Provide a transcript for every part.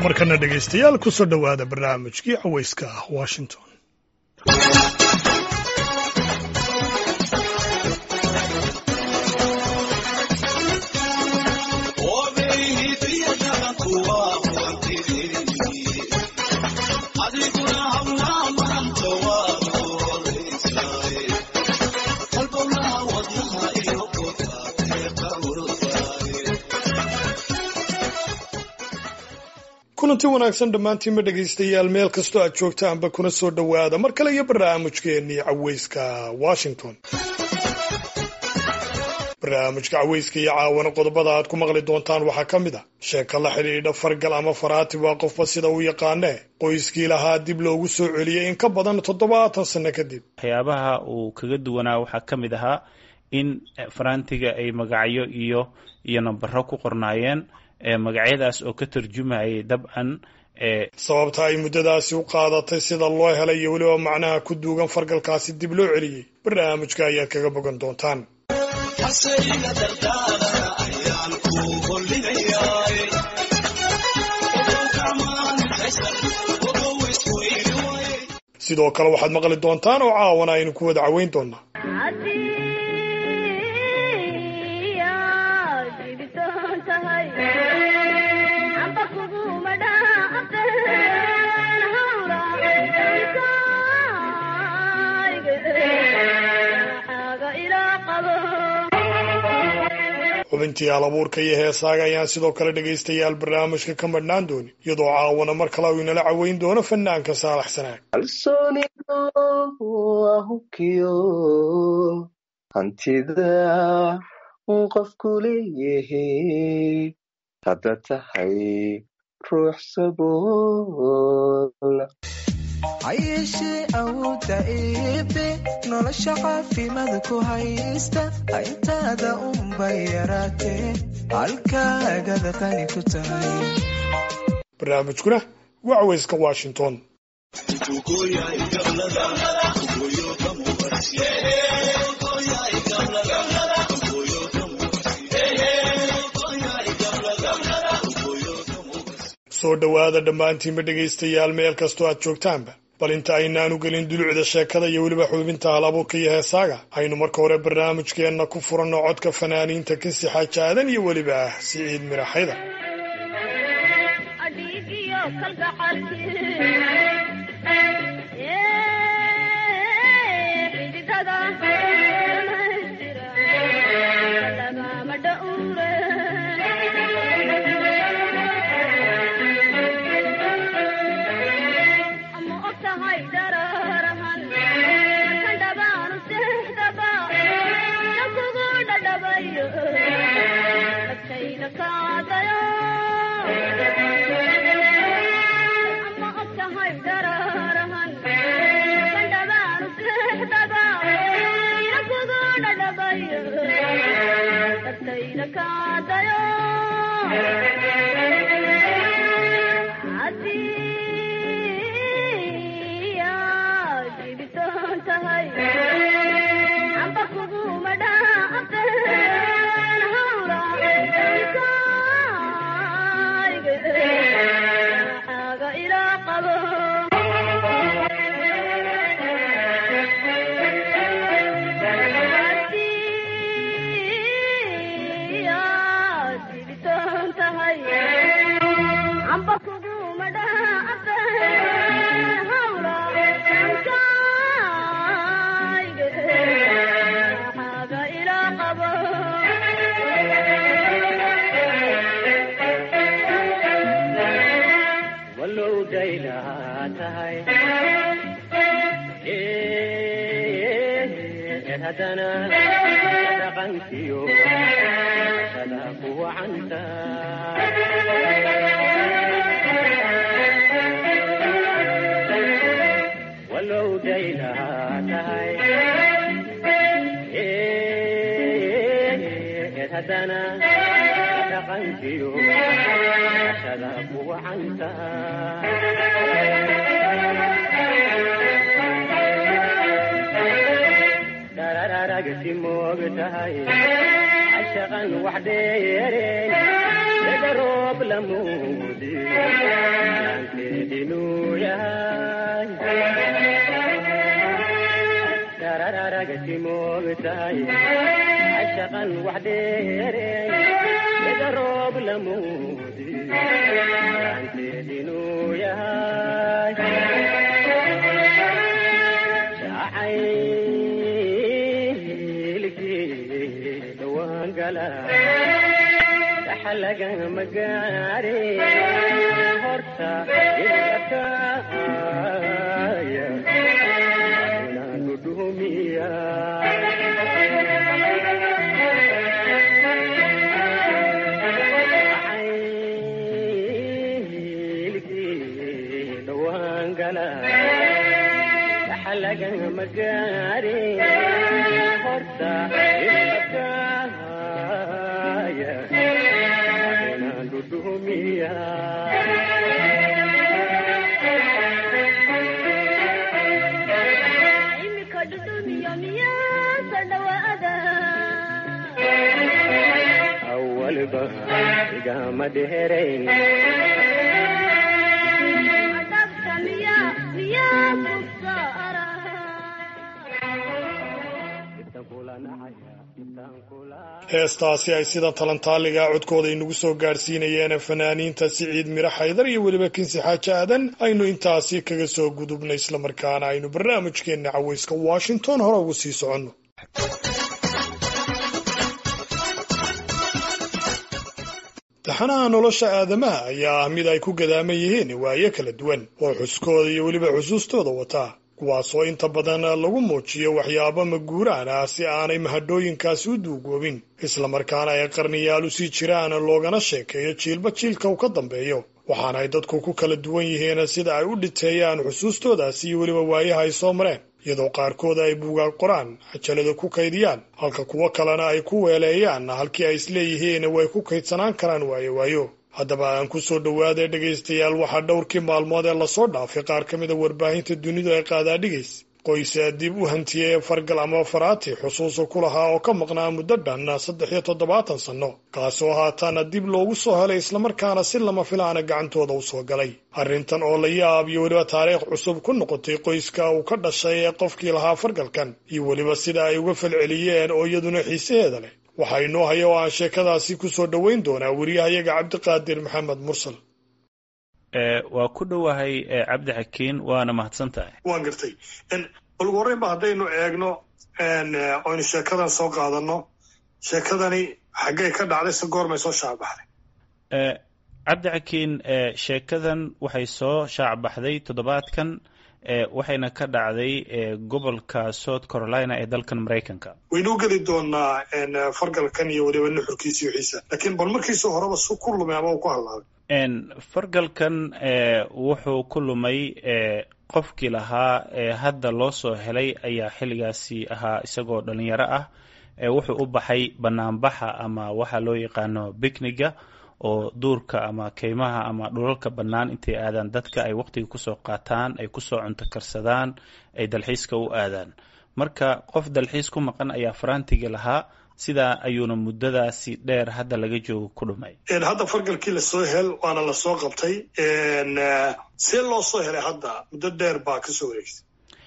markana dhegaystayaal kusoo dhowaada barnaamijkii cawayska ah washington kulanti wanaagsan dhammaantiinma dhegaystayaal meel kastoo aad joogtaanba kuna soo dhowaada mar kale iyo barnaamijkeennii cawayska washington barnaamijka cawayska iyo caawana qodobada aad ku maqli doontaan waxaa ka mid a sheeka la xidhiidha fargal ama faraati waa qofba sida uu yaqaanee qoyskii lahaa dib loogu soo celiyey in ka badan toddobaatan sanno kadib waxyaabaha uu kaga duwanaa waxaa ka mid ahaa in faraantiga ay magacyo iyo iyo nambaro ku qornaayeen magacyadaas oo ka tarjumayay dabcan sababta ay muddadaasi u qaadatay sida loo helay iyo weliba macnaha ku duugan fargalkaasi dib loo celiyey barnaamijka ayaad kaga bogan doontaan sidoo kale waxaad maqli doontaan oo caawana aynu ku wada caweyn doonaa xubintii alabuurka iyo heesaaga ayaan sidoo kale dhegaystayaal barnaamijka ka madhnaan doonin iyadoo caawana mar kale uu inala caweyn doono fanaanka saalax sanaag kalsoonidu waa hubkiyo hantida uu qofku leeyahay hadda tahay ruux sabool hayeeshee awoodda eebe nolosha caafimaad ku haysta intaada unbay yaraatee halkaagada qani ku tahay barnaamijkuna waa cawayska washington soo dhowaada dhammaantiinba dhegaystayaal meel kastoo aad joogtaanba bal inta aynaanu gelin dulucda sheekada iyo weliba xubinta halabuurka iyo heesaaga aynu marka hore barnaamijkeenna ku furanno codka fanaaniinta kinsi xaaja aadan iyo weliba ah siciid miraxayda shaqan wax dheereen sida roob la muudi moogtahay cashaqan wax dheereey ida roob lamuudi gacanteed inuu yahay jacaylkii dhawaan gala dhaxalagama gaare horta ilakaaya inaan dhudhumiya jacaylkii dhawaan gala dhaxalagama gaare horta ilakaaya inaan dhudhumiya imika dhudhumiyo miyaasa dhawaada awalba igama dheerayn dhabta miya miyaa kubsaara intaan kula nacaya intaan kula heestaasi ay sida talantaaliga codkooda inagu soo gaadhsiinayeen fanaaniinta siciid miro xaydar iyo weliba kinsi xaaji aadan aynu intaasi kaga soo gudubnay islamarkaana aynu barnaamijkeenna cawayska washington hore ugu sii soconno taxanaha nolosha aadamaha ayaa ah mid ay ku gadaaman yihiin waayo kala duwan oo xuskooda iyo weliba xusuustooda wataa kuwaasoo inta badan lagu muujiyo waxyaabo maguuraan ah si aanay mahadhooyinkaasi u duugoobin islamarkaana ay qarniyaal u sii jiraan loogana sheekeeyo jiilba jiilka uu ka dambeeyo waxaana ay dadku ku kala duwan yihiin sida ay u dhiteeyaan xusuustoodaasi iyo weliba waayaha ay soo mareen iyadoo qaarkood ay buugaag qoraan cajalada ku kaydiyaan halka kuwo kalena ay ku weeleeyaan halkii ay isleeyihiin way ku kaydsanaan karaan waayo waayo haddaba aan ku soo dhowaaday dhegaystayaal waxaa dhowrkii maalmood ee lasoo dhaafay qaar ka mida warbaahinta dunidu ay qaadaadhigays qoysa dib u hantiyey fargal ama faraati xusuusa ku lahaa oo ka maqnaa muddo dhan saddex iyo toddobaatan sanno kaasoo haataana dib loogu soo helay islamarkaana si lama filaana gacantooda u soo galay arrintan oo la yaab iyo weliba taariikh cusub ku noqotay qoyska uu ka dhashay ee qofkii lahaa fargalkan iyo weliba sida ay uga falceliyeen oo iyaduna xiisaheeda leh waxaa inoo haya oo aan sheekadaasi ku soo dhoweyn doonaa weriyahayaga cabdiqaadir maxamed mursal waa ku dhowahay cabdi xakiin waana mahadsan tahay waan gartay ugu horreynba haddaynu eegno oynu sheekadan soo qaadano sheekadani xaggay ka dhacday se goormay soo shaacbaxday cabdi xakiin sheekadan waxay soo shaacbaxday toddobaadkan waxayna ka dhacday gobolka south carolina ee dalkan maraykanka waynuu geli doonaa fargalkan iyo weliba nuxurkiisa iyo xiisa laakiin bal markiisuu horeba su ku lumay ama uu ku hadlaabay fargalkan wuxuu ku lumay qofkii lahaa hadda loo soo helay ayaa xilligaasi ahaa isagoo dhalinyaro ah wuxuu u baxay banaanbaxa ama waxa loo yaqaano bicniga oo duurka ama keymaha ama dhulalka bannaan intay aadaan dadka ay waqtiga kusoo qaataan ay kusoo cunto karsadaan ay dalxiiska u aadaan marka qof dalxiis ku maqan ayaa faraantiga lahaa sidaa ayuuna muddadaasi dheer hadda laga joogo ku dhumay hadda fargalkii lasoo hel waana lasoo qabtay see loo soo helay hadda muddo dheer baa kasoo wareegtay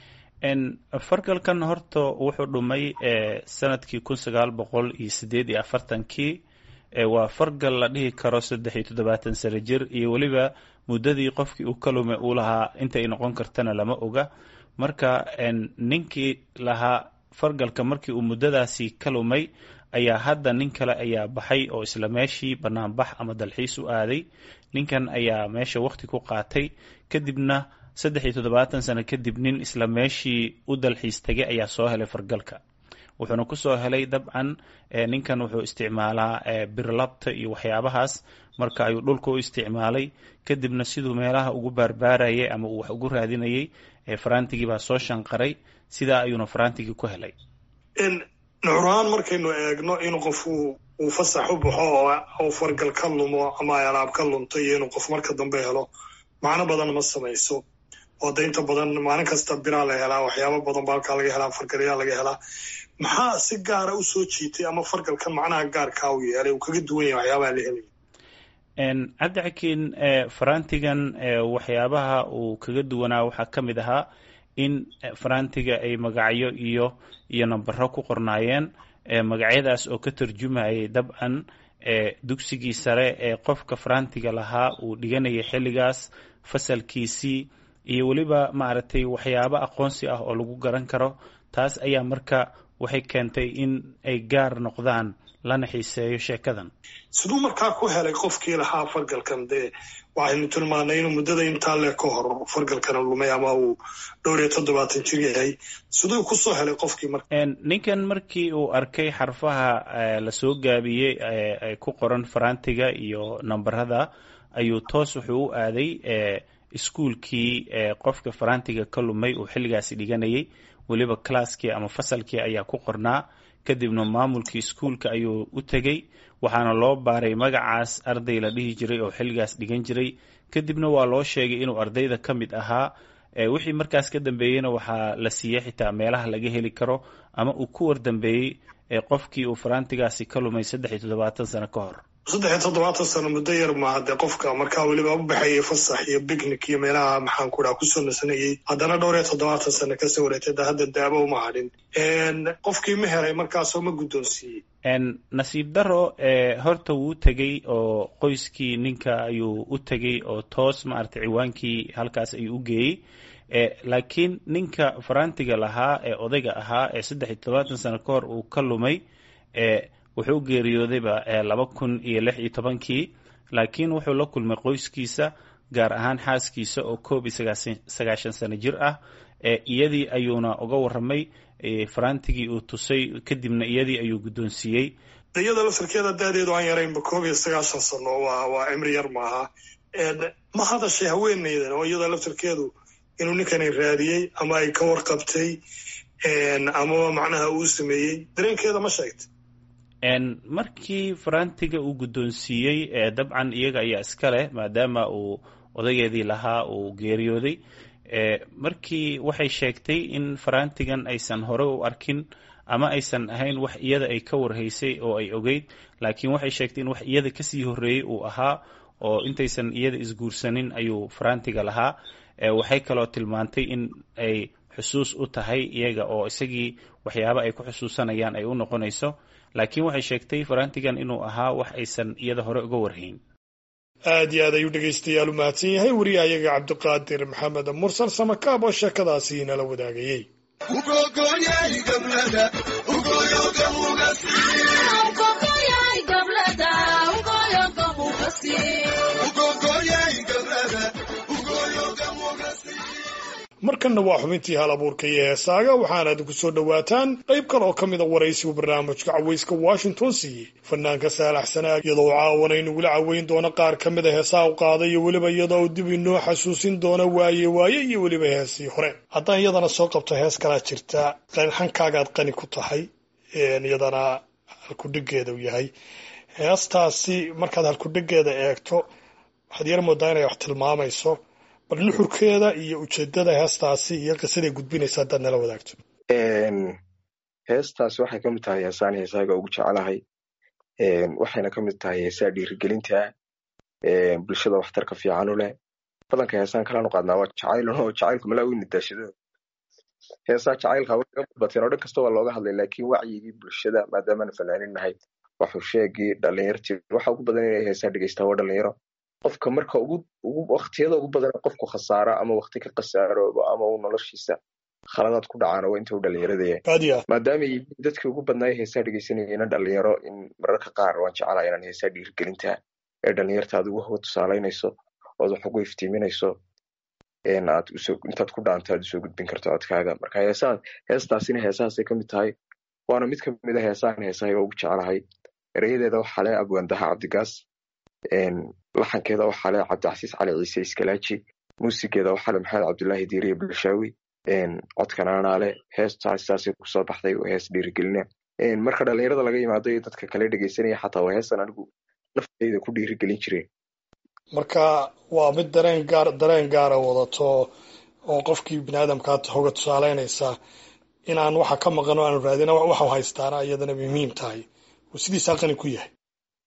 fargalkan horta wuxuu dhumay sanadkii kun sagaal boqol iyo sideed iyo afartankii waa fargal la dhihi karo saddex iyo toddobaatan sano jir iyo weliba muddadii qofkii uu ka lumay uu lahaa intay noqon kartana lama oga marka ninkii lahaa fargalka markii uu muddadaasi ka lumay ayaa hadda nin kale ayaa baxay oo isla meeshii banaanbax ama dalxiis u aaday ninkan ayaa meesha waqti ku qaatay kadibna saddex iyo toddobaatan sano kadib nin isla meeshii u dalxiis tegay ayaa soo helay fargalka wuxuuna kusoo helay dabcan ninkan wuxuu isticmaalaa birlabta iyo waxyaabahaas marka ayuu dhulka u isticmaalay kadibna siduu meelaha ugu baarbaarayay ama uu wax ugu raadinayay farantigii baa soo shanqaray sidaa ayuuna farantigii ku helay nucurahaan markaynu eegno in qof uu fasax u baxo oo fargal ka lumo ama ay alaab ka lunto iyo inuu qof marka dambe helo macno badan ma samayso oo da inta badan maalin kasta biraa la helaa waxyaaba badan ba halkaa laga helaa fargalyaa laga helaa maxaa si gaara u soo jiitay ama fargalkan macnaha gaarkaa u yeelay uu kaga duwan yahay waxyaabaha la helaya cabdi xakiin farantigan waxyaabaha uu kaga duwanaa waxaa ka mid ahaa in farantiga ay magacyo iyo iyo nambaro ku qornaayeen magacyadaas oo ka tarjumayay dabcan dugsigii sare ee qofka farantiga lahaa uu dhiganayay xilligaas fasalkiisii iyo weliba maaragtay waxyaabo aqoonsi ah oo lagu garan karo taas ayaa marka waxay keentay in ay gaar noqdaan lana xiiseeyo sheekadan siduu markaa ku helay qofkii lahaa fargalkan dee waxaynu tilmaanay inuu muddada intaa le ka hor fargalkana lumay ama uu dhowr iyo toddobaatan jir yahay siduu kusoo helay qofkii marka ninkan markii uu arkay xarfaha lasoo gaabiyey ay ku qoran farantiga iyo nambarada ayuu toos wuxuu u aaday iskuolkii qofka farantiga ka lumay uu xilligaasi dhiganayay weliba classkii ama fasalkii ayaa ku qornaa kadibna maamulkii iskuolka ayuu u tegey waxaana loo baaray magacaas arday la dhihi jiray oo xilligaas dhigan jiray kadibna waa loo sheegay inuu ardayda ka mid ahaa wixii markaas ka dambeeyeyna waxaa la siiyey xitaa meelaha laga heli karo ama uu ku wardambeeyey qofkii uu farantigaasi ka lumay saddex iyo toddobaatan sano ka hor saddex iyo toddobaatan sano muddo yar maaha dee qofka markaa weliba u baxayay fasax iyo bicnic iyo meelaha maxaan ku dhaha kusoo nasanayay haddana dhowr iyo toddobaatan sano kasoo wareegtay da hadda daabo uma hadhin qofkii ma helay markaasoo ma guddoonsiiyey nasiib daro horta wuu tegey oo qoyskii ninka ayuu u tegey oo toos maaragtay ciwaankii halkaas ayuu u geeyey laakiin ninka farantiga lahaa ee odayga ahaa ee saddex iyo toddobaatan sano ka hor uu ka lumay wuxuu u geeriyoodayba laba kun iyo lix iyo tobankii laakiin wuxuu la kulmay qoyskiisa gaar ahaan xaaskiisa oo koob iyo sagaashan sano jir ah iyadii ayuuna uga warramay farantigii uu tusay kadibna iyadii ayuu guddoonsiiyey iyada laftarkeeda daadeedu aan yaraynba koob iyo sagaashan sano waa waa cimri yar maaha ma hadashay haweeneydan oo iyada laftarkeedu inuu ninkani raadiyey ama ay ka warqabtay amaba macnaha uu sameeyey dareenkeeda ma sheegtay markii farantiga uu guddoonsiiyey dabcan iyaga ayaa iska leh maadaama uu odageedii lahaa uu geeriyooday markii waxay sheegtay in farantigan aysan hore u arkin ama aysan ahayn wax iyada ay ka warhaysay oo ay ogeyd laakiin waxay sheegtay in wax iyada kasii horreeyey uu ahaa oo intaysan iyada isguursanin ayuu farantiga lahaa waxay kaloo tilmaantay in ay xusuus u tahay iyaga oo isagii waxyaaba ay ku xusuusanayaan ay u noqonayso laakiin waxay sheegtay farantigan inuu ahaa wax aysan iyada hore uga warhayn aad iyo aad ayuu dhegaystayaal u mahadsan yahay wariyahayaga cabdiqaadir maxamed mursal samakaab oo sheekadaasi inala wadaagayey markanna waa xubintii hal abuurka iyo heesaaga waxaana idinku soo dhowaataan qayb kale oo ka mid a waraysigu barnaamijka cawayska washington siiyey fanaanka saalax sanaag iyadoo u caawana inagula caweyn doono qaar ka mid a heesaha u qaaday iyo weliba iyadoo dib inoo xasuusin doono waaye waaye iyo weliba heesii hore haddaan iyadana soo qabto hees kalaa jirta hankagaad qani ku tahay iyadana halkudhigeeda u yahay heestaasi markaad halkudhigeeda eegto waxaad yar moodaa inay wax tilmaamayso bal nuxurkeeda iyo ujeedada heestaasi iyo qisaday gudbinaysa haddaad nala wadaagto heestaasi waxay ka mid tahay heesaan heesaaga ugu jecelahay waxayna ka mid tahay heesaa dhiirigelinta bulshada waxtarka fiican u leh badanka heesaan kalaanu qaadnaa waa jacaylun oo jacaylku malaa weyna daashado heesaa jacaylka way ga badbateen oo dhan kasta waa looga hadlay laakiin wacyigii bulshada maadaamaanu fanaanin nahay waxuu sheegii dhalinyartii waxa ugu badan inay heesaa dhegeystaa waa dhalinyaro qofka marka waktiyada ugu badan qofku khasaaro ama wakti ka khasaaroobo ama uu noloshiisa khaladaad ku dhacaan waa inta u dhalinyarada maadaama yihiin dadkii ugu badnaay heesaa dhegeysanayena dhalinyaro in mararka qaar waan jeclaa inaan heesaa dhiirigelinta ee dhalinyarta aad ugu hawa tusaalaynayso ood wax ugu iftiiminayso aad intaad ku dhaanto aad usoo gudbin karto codkaaga marka heesaa heestaasina heesahaasay ka mid tahay waana mid ka mid a heesaan heesahaga ugu jeclahay erayadeeda waxaa le abwaandaha cabdigaas laxankeeda waxaa le cabdicasiis cali ciise iskalaaji muusigeeda waxaa le maxamed cabdullaahi diiriye bulshaawi codkanaanaale heestaas saasay kusoo baxday oo hees dhiirigelina marka dhalinyarada laga yimaado iyo dadka kale dhegeysanaya xataa waa heestan anigu naftayda ku dhiirigelin jireen marka waa mid dareen gaar dareen gaara wadato oo qofkii bini aadamkaa hoga tusaaleynaysa inaan waxa ka maqan oo aanu raadina waxau haystaana iyadana muhiim tahay uu sidiisaa qani ku yahay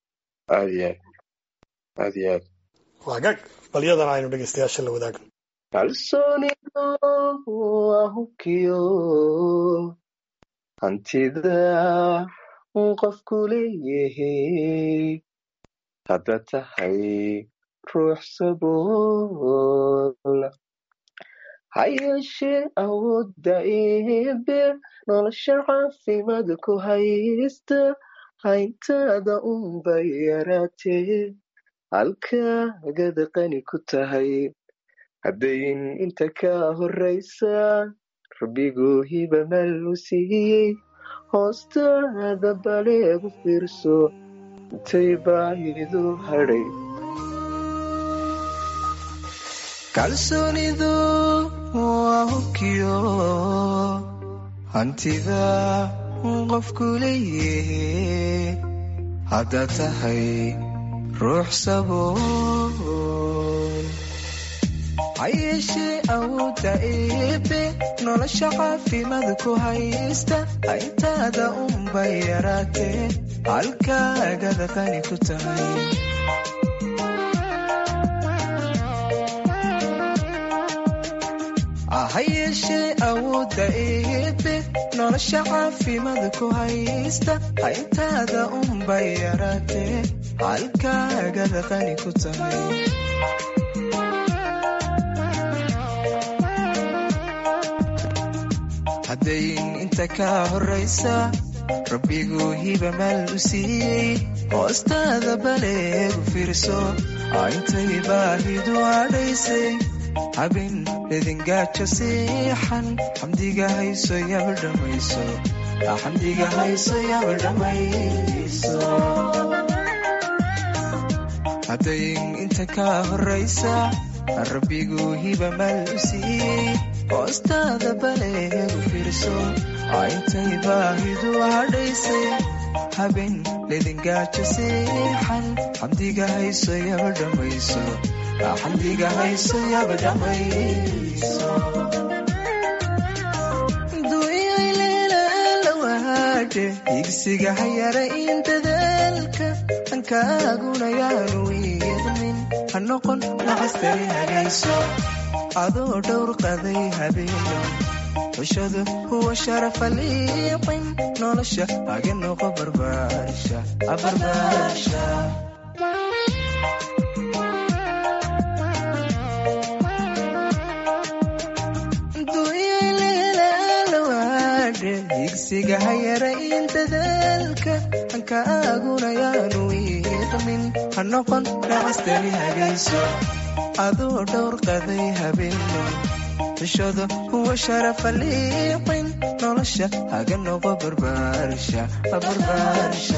aad iyo aad aad iyo aad waagaag bal iyadana aynu dhegeystayaasha la wadaagno kalsoonidu waa hubkiyo hantida qofku leeyahay hadda tahay ruux sabool ha yeeshee awoodda eebe nolosha caafimaad ku haysta hayntaada unba yaraatee halkaagada qani ku tahay haddayn inta ka horraysa rabbigu hiba mal u siiyey hoostaada baleegu fiirso intay baahidu hadhay kalsoonidu waa hubkiyo hantida qofku leeyahay haddaad tahay ruux sabool ha yeeshee awoodda eebe nolosha caafimaad ku haysta hayntaada unbay yaraatee halkaagada qani ku tahay ha yeeshee awoodda eebe nolosha caafimaad ku haysta hayntaada unbay yaraatee halkaagada qani ku tahay haddayn inta ka horraysa rabbigu hiba maal u siiyey hoostaada baleegu fiirso intay baahidu adhaysay habin edingaajo siixan xamdiga hayso yaba dhamayso xamdiga hayso yaba dhamayso haddayn inta ka horraysa rabbigu hiba maal u siiyey hoostaada baleegu fiirso intay baahidu hadhaysay habin ledingaajo siixan xamdiga hayso yaba dhamayso xamdiga hayso yaba dhamayso duuyay leelalawaadhe higsiga hayara in dadaalka hankaaguna yaanu iidmin ha noqon nacastari hagayso adoo dhowr qaday habeeno xushadu huwa sharafa liiqin nolosha haga noqo barbaarsha abarbaarsha higsiga hayara in dadaalka hankaaguna yaanu iiqmin ha noqon nacastani hagayso adoo dhowr qaday habeeno xushada huwa sharafa liiqin nolosha haga noqo barbaarsha barbaarsha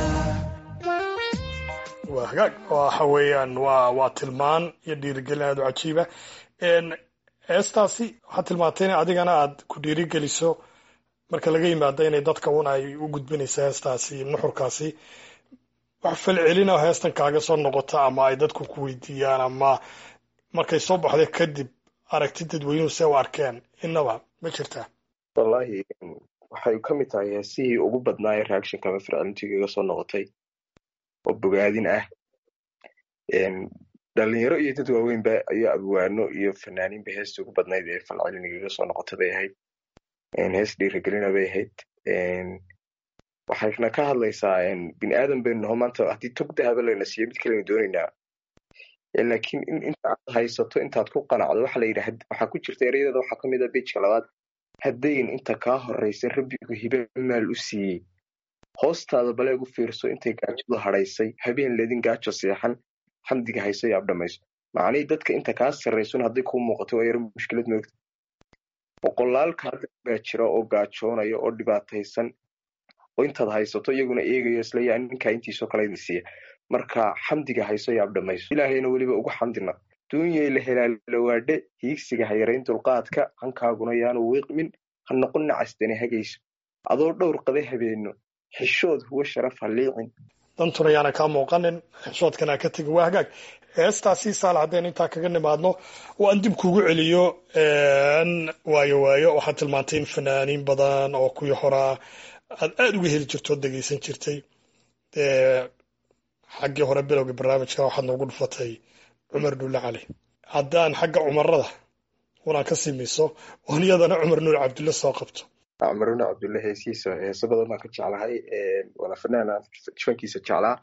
waa hagaag waxa weeyaan waa waa tilmaan iyo dhiirigelin aada u cajiiba heestaasi waxaad tilmaantay in adigana aad ku dhiirigeliso marka laga yimaado inay dadka un ay u gudbinayso heestaasi nuxurkaasi wax falcelina heestan kaaga soo noqota ama ay dadku ku weydiiyaan ama markay soo baxday kadib aragti dadweynuhu se u arkeen inaba ma jirtaa wallaahi waxay ka mid tahay heesihii ugu badnaaye reactionka ama fircilntiga iga soo noqotay oo bogaadin ah dhalinyaro iyo dad waaweynba iyo abwaano iyo fanaaniinba heestii ugu badnayd ee falceliniga iga soo noqota bay ahayd hees dhiirigelina bay ahayd waxayna ka hadlaysaa bini aadan baynu naho maanta haddii tog dahaba layna siiyo mid kalena doonaynaa laakiin in inta aad haysato intaad ku qanacdo waxa la yidhi waxaa ku jirta ereyadada waxaa kamid a bejka labaad haddayn inta kaa horraysa rabbigu hibe maal u siiyey hoostaada baleeg u fiirso intay gaajadu hadhaysay habeen ledin gaajo seexan xamdiga hayso yaab dhamayso macnihii dadka inta kaa sarraysun hadday kuu muuqato waa yaro mushkilad moogta boqolaal kaada baa jira oo gaajoonaya oo dhibaataysan oo intaad haysato iyaguna eegayo isleeyaa ninkaa intiisoo kale idin siiya marka xamdiga hayso yaab dhamayso ilaahayna weliba ugu xamdina duunyay la helaalawaadhe hiigsiga hayarayn dulqaadka hankaaguna yaanu wiiqmin ha noqon nacastani hagayso adoo dhowr qada habeeno xishood huwa sharaf ha liicin dantuna yaana kaa muuqanin xishoodkana ka tegin waa hagaag heestaasi saal haddaynu intaa kaga nimaadno oo aan dib kugu celiyo waayo waayo waxaad tilmaantay in fanaaniin badan oo kuwii horaa aad aada uga heli jirto oo dhegeysan jirtay xaggii hore bilowga barnaamijka waxaad noogu dhufatay cumar dhulle cali haddaan xagga cumarada walaa ka simiso oon iyadana cumar nuur cabdulle soo qabto cumar nuur cabdulle heesiisa heeso badan baan ka jeclahay wala fanaan fankiisa jeclaa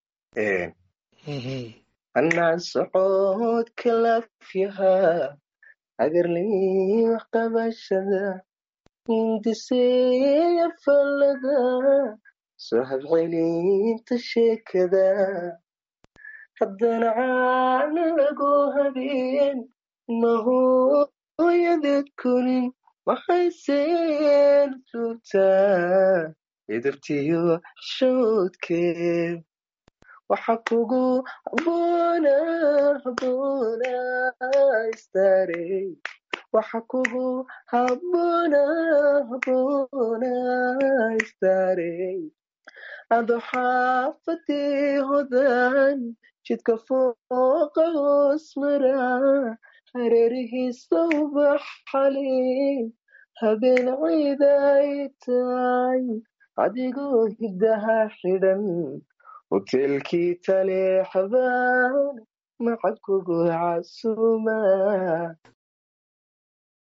anaan socod kalafyaha agarlii wax qabashada hindiseeya fallada soo habcelinta sheekada haddana caana lagu habeen mahooyadeed kunin maxayseen joogtaa idabtiyo shoodkeed waxa kugu habboona habboona istaarey waxa kugu habboona habboona istaarey ado xaafadii hodan jidka fooqa hoos mara hareerihiisa ubaxali habeen ciiday tahay adigoo hiddaha xidhan hoteelkii taleexbaan macad kugu casuma